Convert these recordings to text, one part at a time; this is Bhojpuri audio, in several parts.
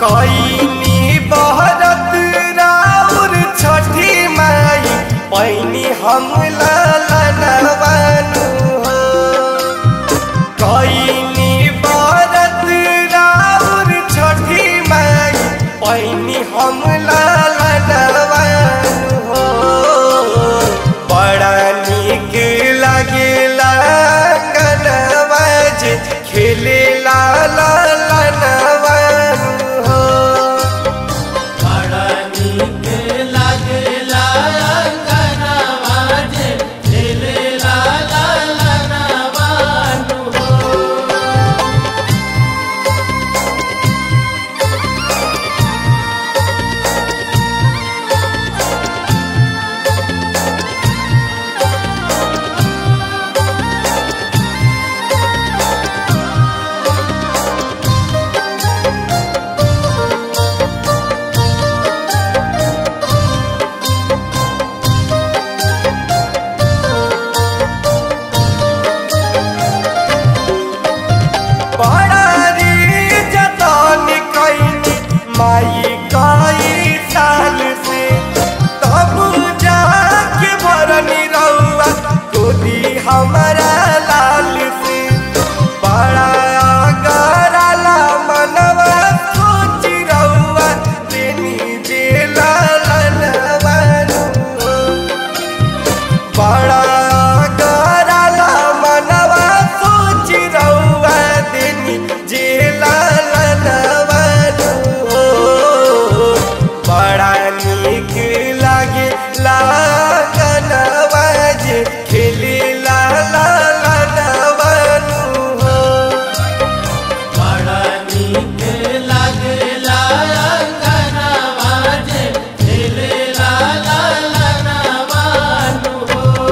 कईनी बहरत राउर छठी माई पैनी हम ललनवानु हो कईनी बहरत राउर छठी माई पैनी हम ललनवानु हो बड़ा नीक लागेला गनवाज खेले ला ला लनवानु हो बड़ा नीक लागेला अंगनवा जे खेलेला ललनवानु हो बड़ा रे जतन कैनी माई कई साल से तब जाके भरनी रउआ गोदी हमारा लाल से बड़ा गराला मनवा सोच रउआ देनी जे लालनवानु हो। बड़ा गराला मनवा सोच रउआ देनी जे लालनवानु हो बड़ा नीक लागे लागनवा जे खेले ला लालनवानु हो बड़ा नीक लागेला अंगनवा जे खेलेला ललनवानु हो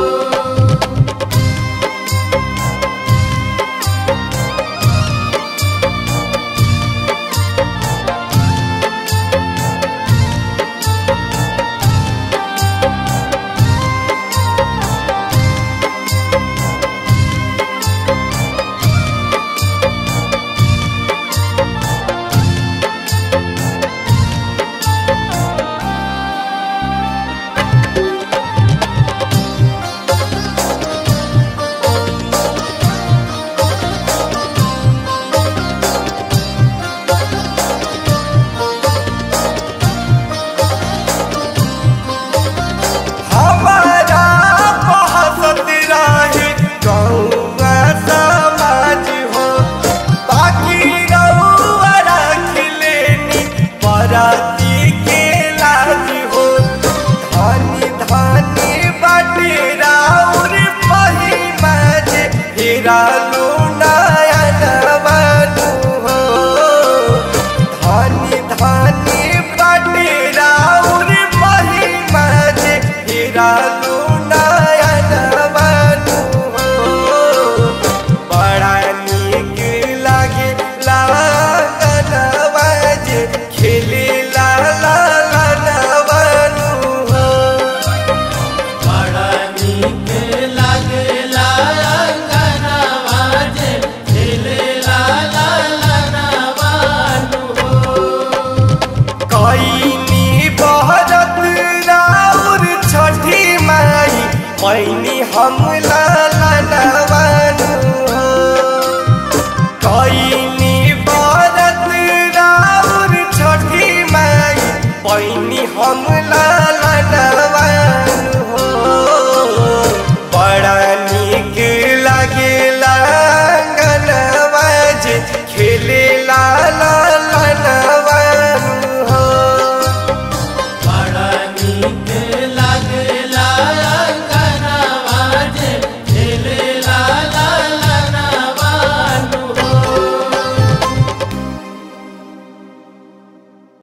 हमारा बहसत रहे गौआ समाज हो बाकी रउआ रख लेनी बराती के लाज हो धनी धनी बाटे राउर पहिमा जे हेरा लो नयन बानु हो धनी धनी बाटे राउर महिमा जे हेरा लो नयन बानु हो बड़ा नीक लागे लागनवा जे खेले ला ला लनवानु हो बड़ा नीक लागेला अंगनवा जे खेलेला ललनवानु हो कईनी बहरत राउर छठी माई पैनी हम ललनवा